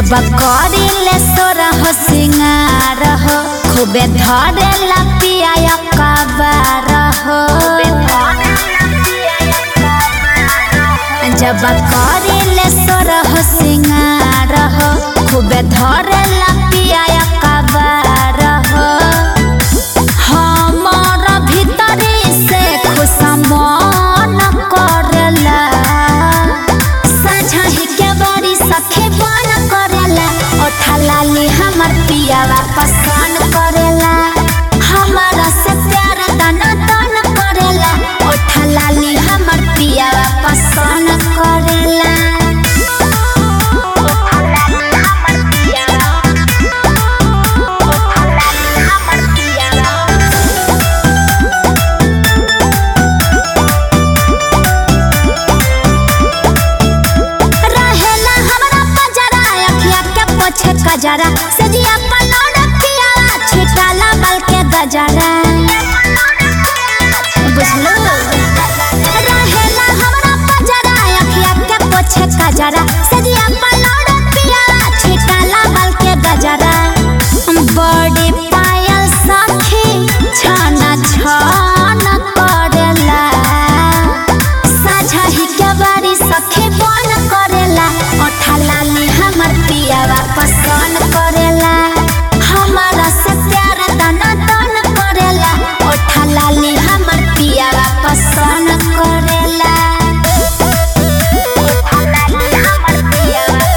जब करिले सोरह सिंगार हो खूबे धरेला पिया कबार हो जब करिले सोरह सिंगार हो खूबे धरेला पिया कबार हो हमर भीतरी से खुश मन करेला साझही के बड़ी सखे बन करेला ओठा लाली हमर पियावा पसंद करेला हमारा से प्यार दाना दान करेला ओठा लाली हमर पियावा पसंद करेला ओठा लाली हमर पियावा ओठा लाली हमर पियावा रहेला हमरा पजरा अखिया के पोछे कजरा सजिया पलौड पियाला छिटाला बल के गजरा बुझलो रहेला हमरा पजरा अखिया के पोछे कजरा सजिया पलौड पियाला छिटाला बल के गजरा बड़ी पायल सखी छाना छान करेला साझही के बारी सखे बन करेला ओठा लाली हमर पियावा पसंद करेला हमारा से प्यार दाना दान करेला ओठा लाली हमर पियावा पसंद करेला ओठा लाली हमर पियावा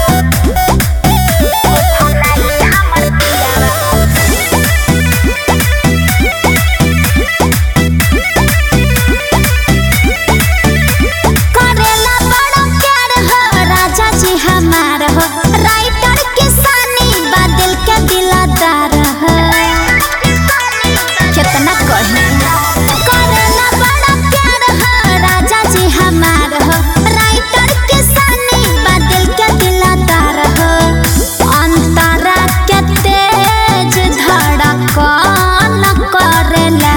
ओठा लाली हमर पियावा करेला बड़ा प्यार हो राजा जी हमार हो राइटर किसानी बादल के दिलादार हो कितना कही करेला बड़ा प्यार हो राजा जी हमार हो राइटर किसानी बादल के दिलादार हो अंतरा के तेज धड़कन करेला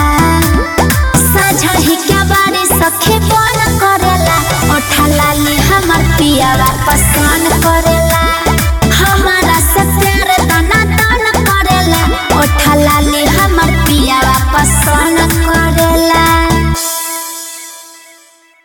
साझही के बारे सखे बन करेला ओठा लाली हमर पियावा पसंद करेला हमारा से प्यार दाना दान करेला ओठा लाली हमर पियावा पसंद कर